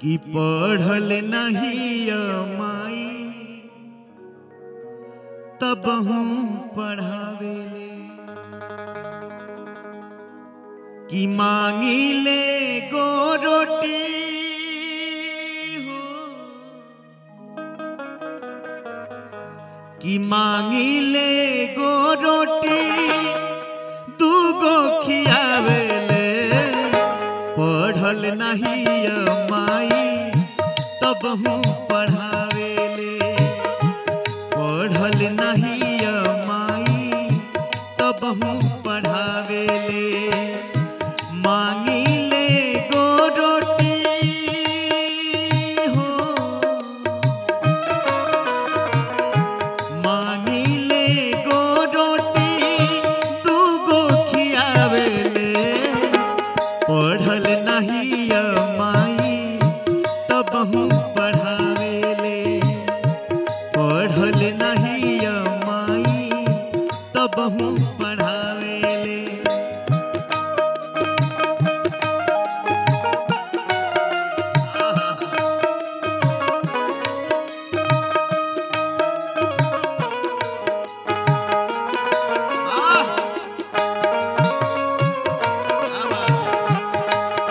कि पढ़ल नहीं माई तब हूँ पढ़ावेले कि मांगी ले गो रोटी हो कि मांगी ले गो रोटी दूगो खियावेले पढ़ल नहीं माई तब हूँ पढ़ावेले पढ़ल नहीं माई तब हूँ पढ़ावेले मांगी ले गो रोटी हो मांगी ले गो रोटी दूगो खियावेले पढ़ल नहीं माई तब हूँ पढ़ावेले पढ़ल नहीं माई तब हूँ पढ़ावेले आह! क्या बात है?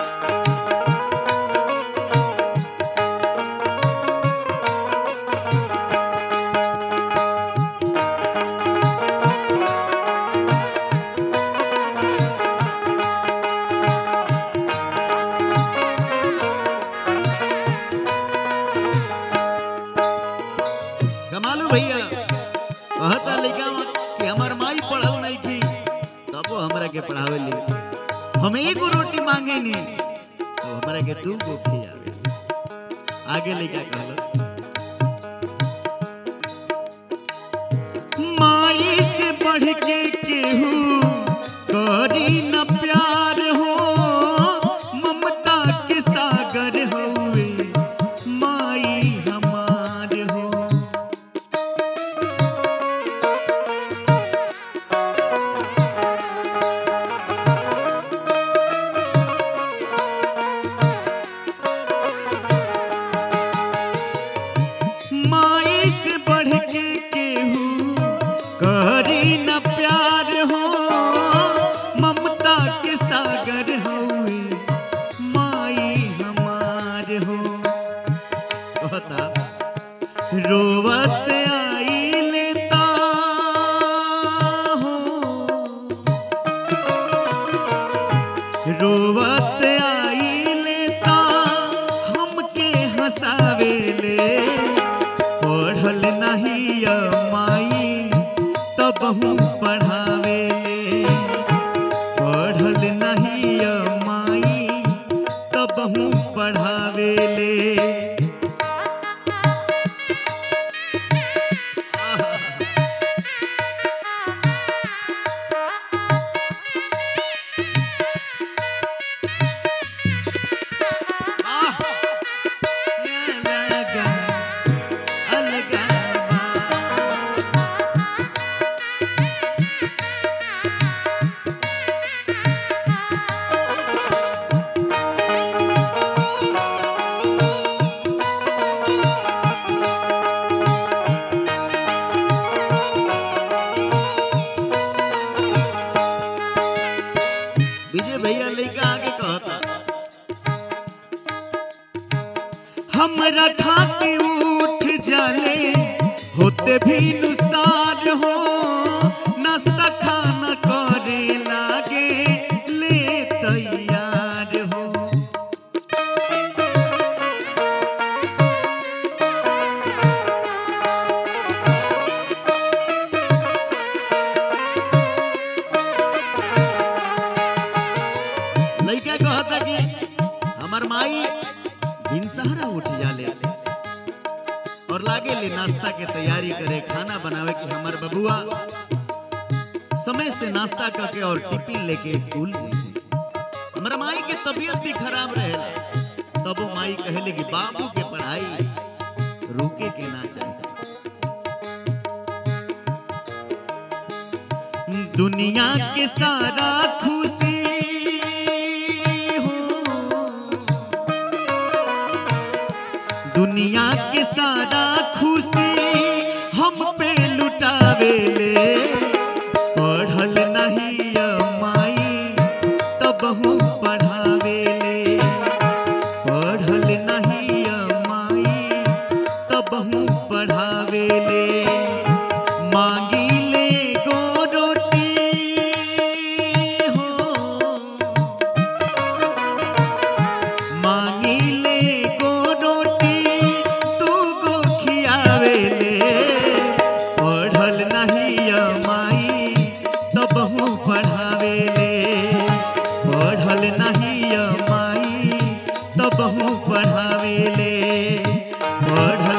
कमालू भैया कहता लइका कि हमर माई पढ़ल नहीं थी तबो हमरा के पढ़ावे ली हम एगो रोटी मांगे नी तो हमरा के दू गो खियावे आगे लइका कहलस माई से बढ़ के केहू करी न प्यार हो ममता के सागर होवे माई हमार हो माई से बढ़ के केहू करी न प्यार हो ममता के सागर होए माई हमार हो कहता रोवत आई लेता हो रोवत आई लेता हमके हंसावेले पढ़ल नहीं माई तब हूँ पढ़ावेले पढ़ल नहीं माई तब हूँ पढ़ावेले आह! ये लगा अलगा विजय भैया लइका आगे कहता हमरा खाती उठ जाले होते भी नुसार हो नाश्ता खाना करे लागे ले तैयार हो लइका कहता कि हमर माई दिन सहारा उठ जाले और लागे ले नाश्ता के तैयारी करे खाना बनावे कि हमर बबुआ समय से नाश्ता करके और टिफिन लेके स्कूल गई हमर माई के तबीयत भी खराब रहेला तब वो माई कहले कि बाबू के पढ़ाई रुके के ना चाहिए दुनिया के सारा खुशी हो दुनिया के सारा खुशी हम पे लुटावेले पढ़ल नहीं माई तब हम पढ़ावेले पढ़ल नहीं माई तब हम पढ़ावेले मांगिले गो रोटी हो मांगिले गो रोटी तू गो खियावेले पढ़ल नहीं माई तब हम पढ़ावेले पढ़ल नहीं माई तब हम पढ़ावेले पढ़ल